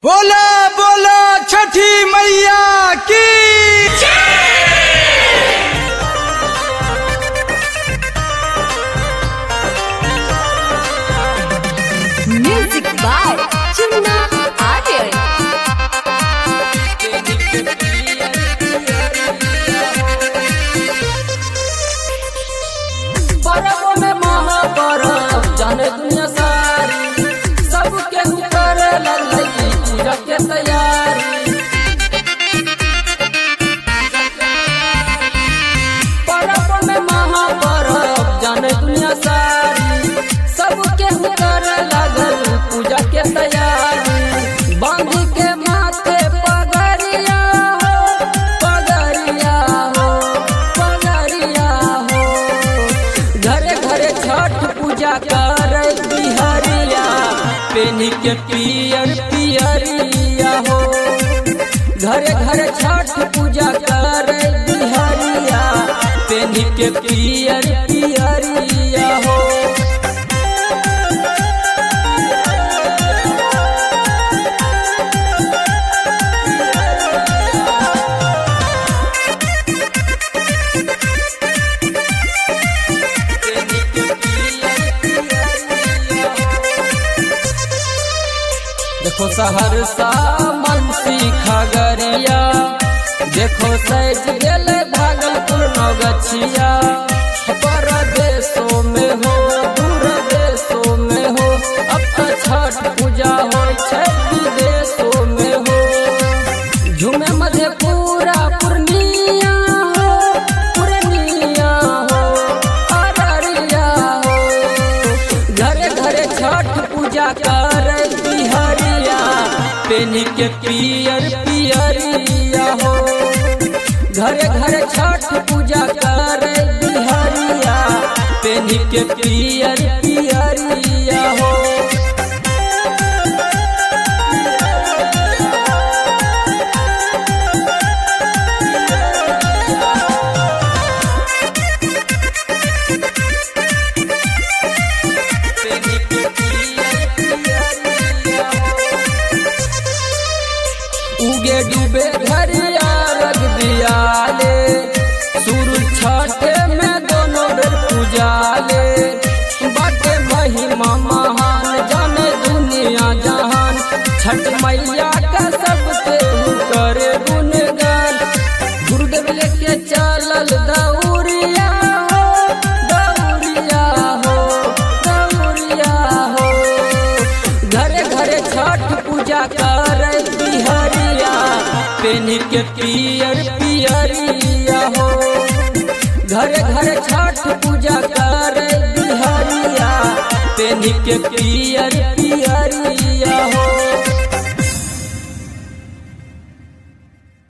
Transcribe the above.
बोला बोला छठी मैया की Music by Chunna Aryan. परब में महापरब जाने दुनिया सारी सबके करे लगी पूजा के तैयारी परब में महापरब जाने दुनिया सारी सबके करे लगल पूजा के तैयारी बांध के माथे पगड़िया हो पगड़िया हो पगड़िया हो घरे घरे छठ पूजा कर बिहरिया पेनी के पियर पियरिया हो घरे घरे छठ पूजा कर बिहरिया पेनी के पियर पियरिया हो पेनी के पियर पियरिया हो देखो सहरसा मनसी खगरिया देखो सैज गेल भागलपुर नौगछिया परदेशों में हो दूर देशों में हो अब तो छठ पूजा हो छै विदेशों में हो झूमे मधेपुरा पूर्णिया हो पूर्णिया हो अररिया हो घरे घरे छठ पूजा कर बिहरिया पेनी के पियर पियरिया हो घरे घरे छठ पूजा कर बिहरिया पेनी के पियर पियरिया हो पेनी के पियर पियरिया हो उगे डूबे घरिया रख दिया ले सूरज छठे में दोनों बेर पूजा ले बाटे महिमा महान जाने दुनिया जहान छठ मैया का सबके करे गुणगान गुरुदेव लेके चलल दौरिया हो दौरिया हो दौरिया हो घरे घरे छठ पूजा कर बिहरिया पेनी के पियर पियरिया हो घरे घरे छठ पूजा कर बिहरिया पेनी के पियर पियरिया हो